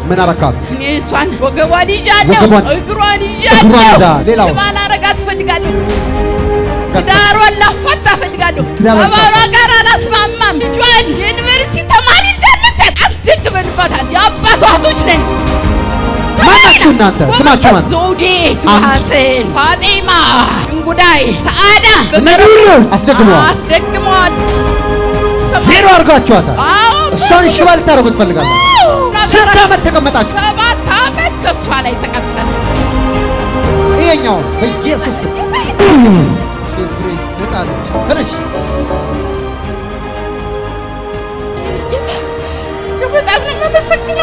ምን አረካት? እኔ እሷን ወገቧን ይዣለሁ፣ ወገቧን- እግሯን እግሯን ይዣለሁ። ይዛ፣ ሌላው? ሽባ ላረጋት እፈልጋለሁ። ትዳሯን ላፋታ እፈልጋለሁ። ትዳሯን ከባሏ ላፋታ። ጋር አላስማማም። ልጇን የዩኒቨርሲቲ ተማሪ ልጃለች፣ አስደግመንባታል። የአባቷ እህቶች ነን። ማናችሁ እናንተ? ስማችሁ ማን? ዘውዴ፣ አንድ። ቱሐሴን፣ ፋጤማ፣ እንጉዳይ፣ ሰዓዳ እነዚህ ሁሉ አስደግመዋል። አስደግመዋል። ዜሮ አድርጋችኋታል። አዎ፣ እሷን ሽባ ልታደርጉ ትፈልጋላችሁ። ስንት ዓመት ተቀመጣችሁ? ሰባት ዓመት ከእሷ ላይ ተቀምጠን ይሄኛውን በኢየሱስ ስም ሽስሪ ነጻ ነች። ተነሽ በጣም ነው የማመሰግነው።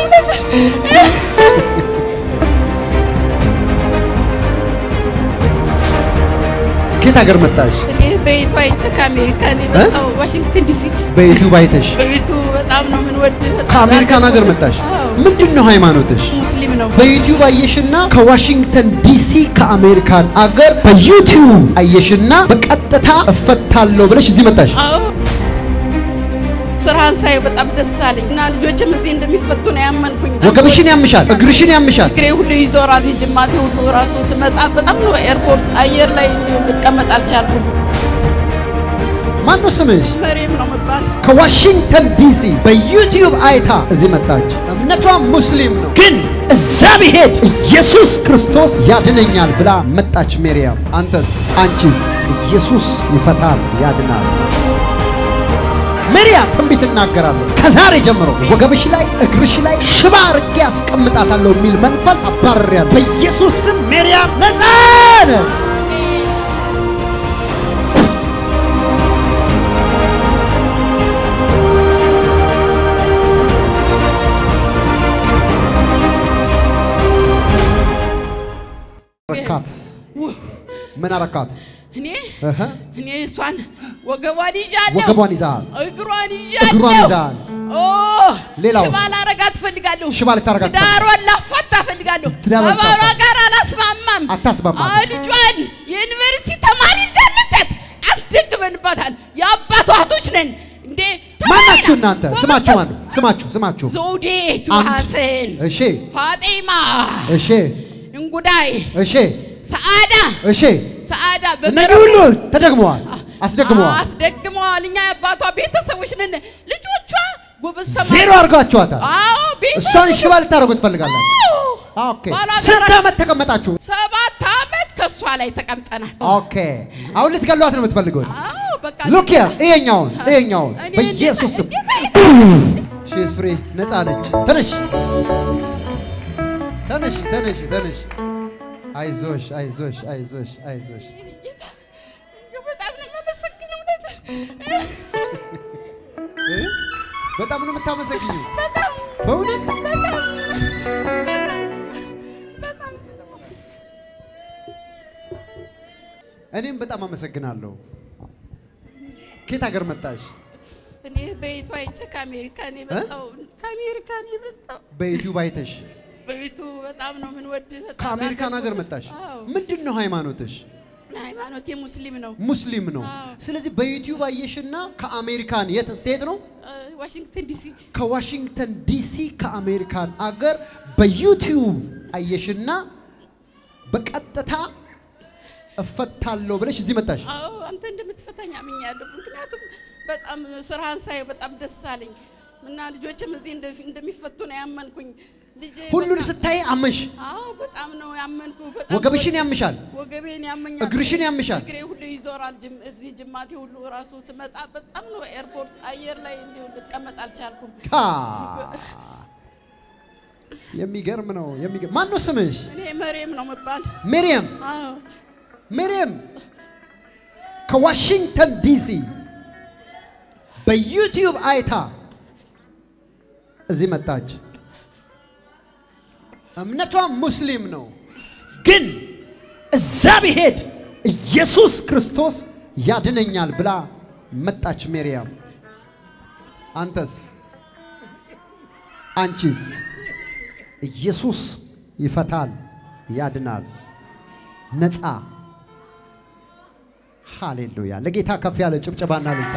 ከየት ሀገር መጣሽ? እኔ በቤቱ አይቼ ከአሜሪካን የመጣው ዋሽንግተን ዲሲ በዩቲዩብ አይተሽ በቤቱ በጣም ነው የምንወድ። በጣም ከአሜሪካን ሀገር መጣሽ? አዎ፣ ምንድን ነው ሃይማኖትሽ? ሙስሊም ነው። በዩቲዩብ አየሽና ከዋሽንግተን ዲሲ ከአሜሪካን አገር በዩቲዩብ አየሽና በቀጥታ እፈታለሁ ብለሽ እዚህ መጣሽ። አዎ ስራህን ሳይ በጣም ደስ አለኝ እና ልጆችም እዚህ እንደሚፈቱ ነው ያመንኩኝ። ወገብሽን ያምሻል፣ እግርሽን ያምሻል። እግሬ ሁሉ ይዞ ራሴ ጅማቴ ሁሉ ራሱ ስመጣ በጣም ነው ኤርፖርት አየር ላይ እንዲሁ ልቀመጥ አልቻልኩም። ማን ነው ስምሽ? መሬም ነው መባል ከዋሽንግተን ዲሲ በዩቲዩብ አይታ እዚህ መጣች። እምነቷ ሙስሊም ነው፣ ግን እዛ ብሄድ ኢየሱስ ክርስቶስ ያድነኛል ብላ መጣች። ሜርያም አንተስ? አንቺስ? ኢየሱስ ይፈታል ያድናል። ሜርያም ትንቢት እናገራለሁ። ከዛሬ ጀምሮ ወገብሽ ላይ እግርሽ ላይ ሽባ አድርጌ ያስቀምጣታለሁ የሚል መንፈስ አባርሬያለሁ። በኢየሱስ ስም ሜርያም ነጻ ነሽ። ረካት ምን አረካት? እኔ እህ እኔ እሷን ወገቧን ይዣለሁ፣ ወገቧን ይዛል። እግሯን ይዣለሁ፣ እግሯን ይዛል። ኦ ሌላው? ሽባ ላረጋት እፈልጋለሁ። ሽባ ልታረጋት ትዳሯን ላፋታ እፈልጋለሁ። ትዳሯን ከባሏ ላፋታ። ጋር አላስማማም። አታስማማም። አዎ፣ ልጇን የዩኒቨርሲቲ ተማሪ ልጃለቻት፣ አስደግመንባታል። የአባቷ እህቶች ነን እንዴ ተማሪ ማናችሁ ናት። እናንተ? ጎበዝ ስማችሁ ናት። ማን ነው? ስማችሁ ስማችሁ። ዘውዴ፣ ቱሐሴን፣ እሺ ፋጤማ፣ እሺ እንጉዳይ፣ እሺ ሰዓዳ እሺ። ሰዓዳ እነዚህ ሁሉ ተደግመዋል፣ አስደግመዋል። አስደግመዋል። እኛ የአባቷ ቤተሰቦች ነን። ልጆቿ ጎበዝ ተማሪ ዜሮ አድርጋችኋታል። አዎ ቤተሰብ እሷን ሽባ ልታደርጉ ትፈልጋላችሁ። ኦኬ። ባሏ ስንት ጋር- ዓመት ተቀመጣችሁ? ሰባት ዓመት ከእሷ ላይ ተቀምጠናል። ኦኬ። አሁን ልትገሏት ነው የምትፈልጉት? አዎ በቃ ሉክ ሂር፣ ይሄኛውን ይሄኛውን እኔ በኢየሱስ ስም እንዴት- ሺ ኢዝ ፍሪ ነፃ ነች። ተነሽ ተነሽ ተነሽ ተነሽ። አይዞሽ አይዞሽ አይዞሽ አይዞሽ። በጣም ነው የማመሰግነው። እውነት እ? በጣም ነው የምታመሰግኘው በጣም በእውነት በጣም እኔም በጣም አመሰግናለሁ። ከየት ሀገር መጣሽ? እኔ በቤቱ አይቼ ከአሜሪካን የመጣው ከአሜሪካን የመጣው በዩቲዩብ አይተሽ በቤቱ በጣም ነው የምንወድ። በጣም ከአሜሪካን ሀገር መጣሽ። አዎ ምንድን ነው ሃይማኖትሽ? ሃይማኖቴ ሙስሊም ነው። ሙስሊም ነው። አዎ። ስለዚህ በዩቲዩብ አየሽና ከአሜሪካን የት ስቴት ነው? እ፣ ዋሽንግተን ዲሲ ከዋሽንግተን ዲሲ ከአሜሪካን አገር በዩቲዩብ አየሽና በቀጥታ እፈታለሁ ብለሽ እዚህ መጣሽ። አዎ አንተ እንደምትፈታኝ አምኛለሁ። ምክንያቱም በጣም ስራህን ሳይ በጣም ደስ አለኝ እና ልጆችም እዚህ እንደ- እንደሚፈቱ ነው ያመንኩኝ። ልጄ ሁሉን በቃ- ስታይ አመሽ። አዎ በጣም ነው ያመንኩ። በጣም ወገብሽን ያምሻል፣ ወገቤን ያመኛል፣ እግርሽን ያምሻል። እግሬ ሁሉ ይዞራል። ጅም- እዚህ ጅማቴ ሁሉ ራሱ ስመጣ በጣም ነው ኤርፖርት አየር ላይ እንዲሁ ልቀመጥ አልቻልኩም። ታ የሚገርም ነው። የሚገርም ማን ነው ስምሽ? እኔ መሬም ነው መባል። ሜሪየም አዎ ሜሪየም ከዋሽንግተን ዲሲ በዩቲዩብ አይታ እዚህ መጣች። እምነቷ ሙስሊም ነው፣ ግን እዛ ብሄድ ኢየሱስ ክርስቶስ ያድነኛል ብላ መጣች። ሜሪያም አንተስ? አንቺስ? ኢየሱስ ይፈታል፣ ያድናል፣ ነፃ ሃሌሉያ! ለጌታ ከፍ ያለ ጭብጨባና ልልታ።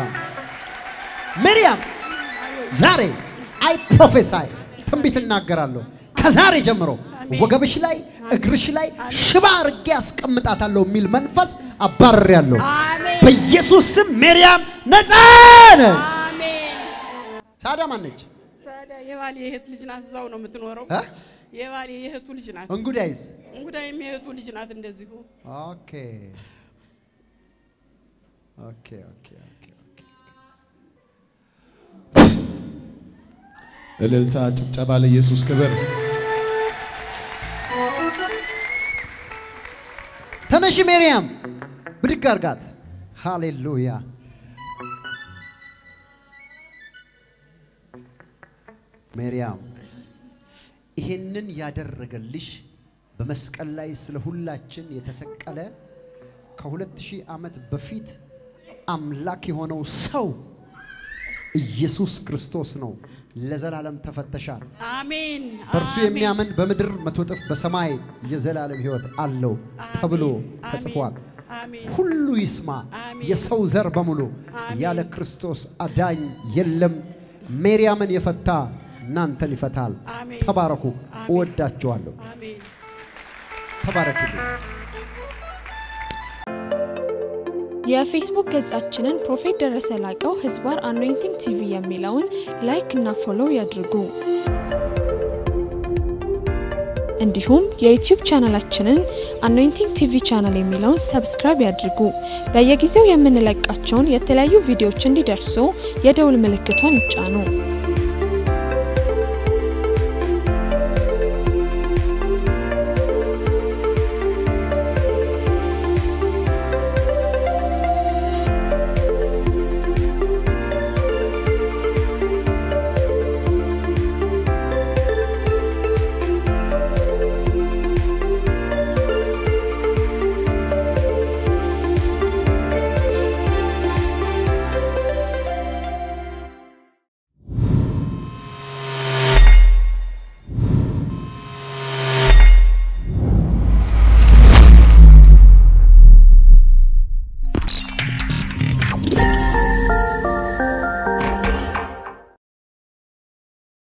ሜሪያም ዛሬ አይ ፕሮፌሳይ ትንቢት እናገራለሁ። ከዛሬ ጀምሮ አሜን። ወገብሽ ላይ እግርሽ ላይ ሽባ አርጌ አስቀምጣታለሁ የሚል መንፈስ አባርሬያለሁ። አሜን በኢየሱስ ስም ሜርያም ነፃ ነህ። አሜን። ሳዳ ማነች? ታዲያ የባሌ የእህት ልጅ ናት፣ እዛው ነው የምትኖረው። እ? የባሌ የእህቱ ልጅ ናት። እንጉዳይስ? እንጉዳይም የእህቱ ልጅ ናት እንደዚሁ። ኦኬ ኦኬ ኦኬ ኦኬ ኦኬ። እልልታ፣ ጭብጨባ ለኢየሱስ ክብር። ተነሺ ሜርያም፣ ብድግ አርጋት። ሃሌሉያ። ሜርያም ይሄንን ያደረገልሽ በመስቀል ላይ ስለ ሁላችን የተሰቀለ ከሁለት ሺህ ዓመት በፊት አምላክ የሆነው ሰው ኢየሱስ ክርስቶስ ነው። ለዘላለም ተፈተሻል። አሜን በእርሱ አሜን። የሚያምን በምድር መቶ እጥፍ በሰማይ የዘላለም ሕይወት አለው ተብሎ አሜን። ተጽፏል። አሜን ሁሉ ይስማ። አሜን። የሰው ዘር በሙሉ አሜን። ያለ ክርስቶስ አዳኝ የለም። ሜርያምን የፈታ እናንተን ይፈታል። አሜን። ተባረኩ። አሜን። እወዳችኋለሁ። አሜን። ተባረኩ። የፌስቡክ ገጻችንን ፕሮፌት ደረሰ ላቀው ህዝባር አኖይንቲንግ ቲቪ የሚለውን ላይክ እና ፎሎው ያድርጉ። እንዲሁም የዩቲዩብ ቻናላችንን አኖይንቲንግ ቲቪ ቻናል የሚለውን ሰብስክራይብ ያድርጉ። በየጊዜው የምንለቃቸውን የተለያዩ ቪዲዮዎች እንዲደርሱ የደውል ምልክቷን ይጫኑ።